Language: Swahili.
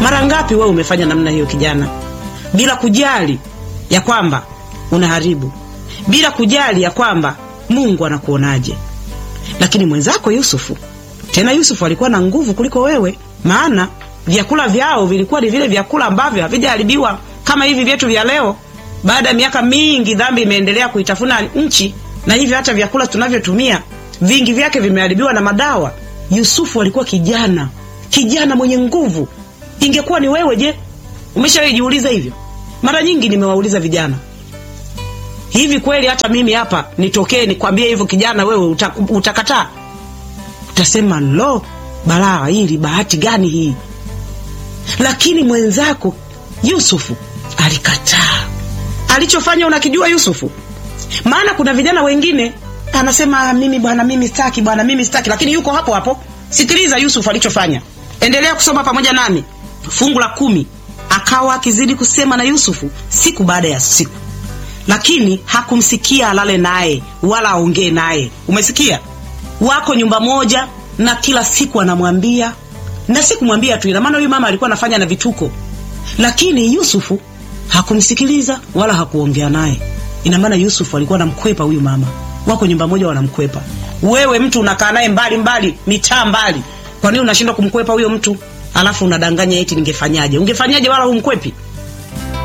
Mara ngapi wewe umefanya namna hiyo kijana, bila kujali ya kwamba unaharibu, bila kujali ya kwamba Mungu anakuonaje. Lakini mwenzako Yusufu, tena Yusufu alikuwa na nguvu kuliko wewe, maana vyakula vyao vilikuwa ni vile vyakula ambavyo havijaharibiwa kama hivi vyetu vya leo. Baada ya miaka mingi, dhambi imeendelea kuitafuna nchi, na hivyo hata vyakula tunavyotumia vingi vyake vimeharibiwa na madawa. Yusufu alikuwa kijana, kijana mwenye nguvu. Ingekuwa ni wewe, je, umeshawahi jiuliza hivyo? Mara nyingi nimewauliza vijana hivi, kweli hata mimi hapa nitokee nikwambie hivyo kijana, wewe uta, utakataa? Utasema lo, balaa hili, bahati gani hii? Lakini mwenzako Yusufu alikataa. Alichofanya unakijua Yusufu? Maana kuna vijana wengine anasema mimi bwana, mimi sitaki bwana, mimi sitaki, lakini yuko hapo hapo. Sikiliza Yusufu alichofanya, endelea kusoma pamoja nami fungu la kumi. Akawa akizidi kusema na Yusufu siku baada ya siku, lakini hakumsikia alale naye wala aongee naye. Umesikia? Wako nyumba moja, na kila siku anamwambia na si kumwambia tu, ina maana huyu mama alikuwa anafanya na vituko, lakini Yusufu hakumsikiliza wala hakuongea naye. Ina maana Yusufu alikuwa anamkwepa huyu mama. Wako nyumba moja, wanamkwepa. Wewe mtu unakaa naye mbali mbali, mitaa mbali, kwa nini unashindwa kumkwepa huyo mtu? Alafu unadanganya eti ningefanyaje? Ungefanyaje wala humkwepi?